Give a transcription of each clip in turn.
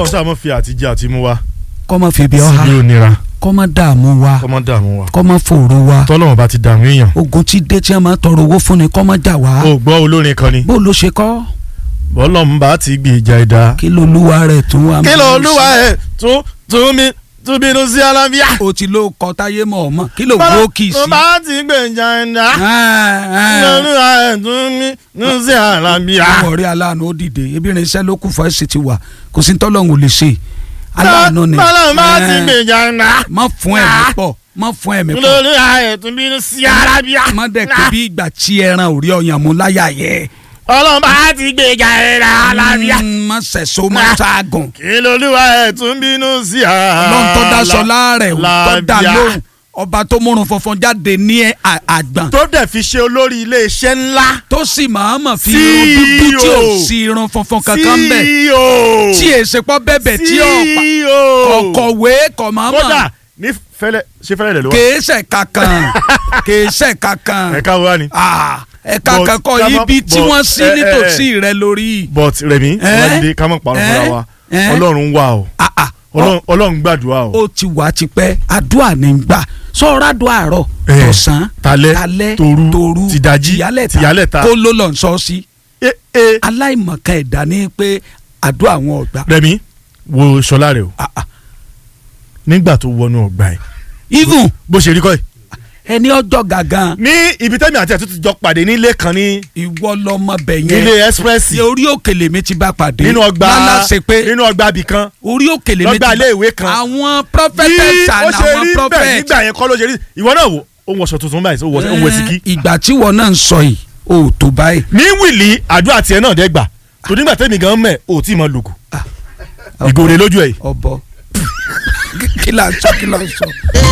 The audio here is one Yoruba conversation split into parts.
kọ́lọ̀ sáà mọ̀ fi àtijọ́ àti mú wa kọ́mọ fèbí ọ̀há síbi ònira kọ́mọ dààmú wa kọ́mọ dààmú wa kọ́mọ fòrò wa tọ́lọ́wọ́n bá ti dààmú èèyàn. ogun ti dé tí a máa tọrọ owó fún ni kọ́mọ jà wá o gbọ́ olórin kan ni bó ló ṣe kọ́ bọ́lọ́mù bá ti gbé ìjà ẹ̀dá. kí ló lúwa rẹ̀ tún wá. kí ló olúwa ẹ̀ tún tún mi tún bínú sí alábíà. o ti ló kọ táyé mọ̀ ọ́ mọ̀ kí ló gbó kì í sí. bọ́lọ́mù bá ti gbé ìjà ẹ̀dá. kí ló olúwa ẹ̀ tún mi tún sí alábíà. àwọn ọ̀rẹ́ aláàánú ó dìde ebi irin iṣẹ́ ló kù fọ́ ẹ̀sìn ti wà kò sí tọ́lọ́hún ò lè ṣe aláàánú ni. bọ́lọ́mù bá ti gbé ìjà ẹ̀dá. má fún ẹ̀mí pọ̀ má fún ẹ̀mí kí ló pọ̀ olúwa ẹ̀ tún bínú sí alábíà. má dẹ̀ pé bí ìgbà tí ẹran ò rí ọyàn mú láyà yẹ. bọ́lọ́mù bá ti gbé ìjà ẹ̀dá alábíà. Mm, má sẹ̀so má ṣaagùn. kí ló olúwa ẹ̀ tún bínú sí alábíà. lọ́n tó daṣọ láàrẹ̀ tó dá lóhùn ọba tó múrun funfun jáde ní ẹ- à- àgbọ̀n tó dẹ̀ fi ṣe olórí ilé-iṣẹ́ ńlá. tó sì máa mọ̀ fi CEO. irun dúdú tí ò sí irun funfun kankan bẹ̀ CEO. tí èsè pọ́ bẹ̀bẹ̀ tí ọ̀pá CEO. ọ̀kọ̀wé kọ̀ máa kódà mọ̀ ní fẹlẹ ṣe fẹlẹ lẹ ló wà. kèésẹ̀ kankan kèésẹ̀ kankan ẹ̀ka wo wá ni. Ah, ẹ̀ka But kankan ká má- ibi tí but, wọ́n sí eh, eh, nítòsí rẹ lórí. but Rẹ̀mí Eh? ọlọ́dẹ ká mọ̀ pàrọ̀ fúnra wa Eh? ọlọ́run wà o Ah, ah, Ọlọ́run- ọlọ́run gbàdúrà o. ó ti wà tipẹ́ àdúrà ní gbà sọ̀rọ̀ àdúrà àárọ̀ Eh, tọ̀sán talẹ́, talẹ́ toru, toru tìdájí, tìyálẹ̀ta tìyálẹ̀ta. kó ló lọ sọ sí Eh, eh. aláìmọ̀kan ẹ̀dá ní pé àdúrà àwọn ọ̀gbà. Rẹ̀mí wo Ṣọlá rẹ o Ah, ah. nígbà tó wọnú ọgbà ẹ even bó ṣe rí kọ́ ẹ. ẹni ọjọ́ gàgán ní ibi tẹ́mi àti àtúntò jọ pàdé nílé kan ní ìwọ lọmọbẹ nílé yẹn express Ní orí òkèlè mi ti bá pàdé nínú ọgbà lálá ṣe pé nínú ọgbà ibì kan orí òkèlè mi ti lọ́gbà ilé ìwé kan. àwọn bí prophetess ó and ṣe àwọn rí bẹ́ẹ̀ prophet nígbà yẹn kọ́ ló ṣe rí ìwọ náà wò ó ń wọṣọ tuntun báyìí ó wọ ó ń wọ síkí. Eh, ìgbà tí wọn náà ń sọ yìí ó tó báyìí. ní wìlì àdúrà tiẹ̀ náà dẹ́gbà tó nígbà tẹ́mi gan mẹ́ ò tí ì mọ lùkù ìgòrè lójú ẹ̀ yìí. ọbọ kí là ń sọ kí là ń sọ.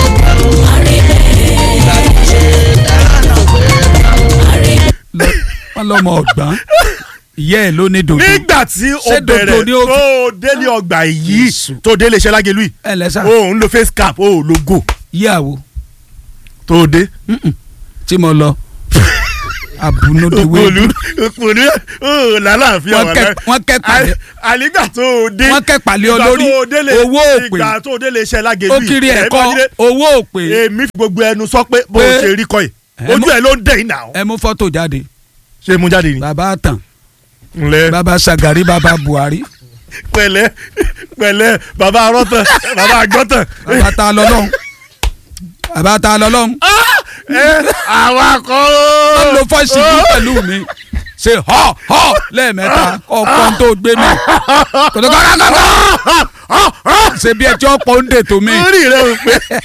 Lọ- wọn lọmọ ọgbọ́n ìyá ẹ ló ní dòdò nígbà tí o Ṣé dodo bẹ̀rẹ̀ ni ó fi- tó délé ọgbà yìí Jésù. tó délé iṣẹ́ lágẹ̀lú yìí ẹ lẹ́sà o ń lo face cap o ò lo go yíyàwó tó dé. tí mo lọ abunodiwe òpòlù òpòlù ó làlàáfíà Wọ́n wà kẹ́- láì. wọ́n kẹ́ pàdé- À- ànígbà tó o dé wọ́n kẹ́ pàlẹ́ ìgbà olórí tó o délé- owó òpè ìgbà tó o délé iṣẹ́ lágẹ̀lú ó yìí kiri ẹ̀ ẹ̀kọ́ bá nílé, owó òpè èmi fi gbogbo ẹnu sọ pé bó o Pé- ṣe rí kọ́ yìí Ẹ ojú mú- ẹ ló ń dẹ̀ yìí nà ó. ẹ mú fọ́tò jáde ṣé mu jáde ni. bàbá àtàn ǹlẹ́ bàbá Sagari bàbá Buhari pẹ̀lẹ́ pẹ̀lẹ́ bàbá arọ́tàn bàbá àgọ́tàn. bàbá ta lọ́lọ́run bàbá ta lọ́lọ́run ẹ àwa kọ́ ó lo fọ́ọ̀sì yìí pẹ̀lú mi ṣe họ họ lẹ́ẹ̀mẹ́ta ọkọ̀ tó gbé mi kòtò kọ́kọ́ kọ́kọ́ ṣe bí ẹ tí ó pọ̀ ń dè tó mi. orí rẹ ò pé.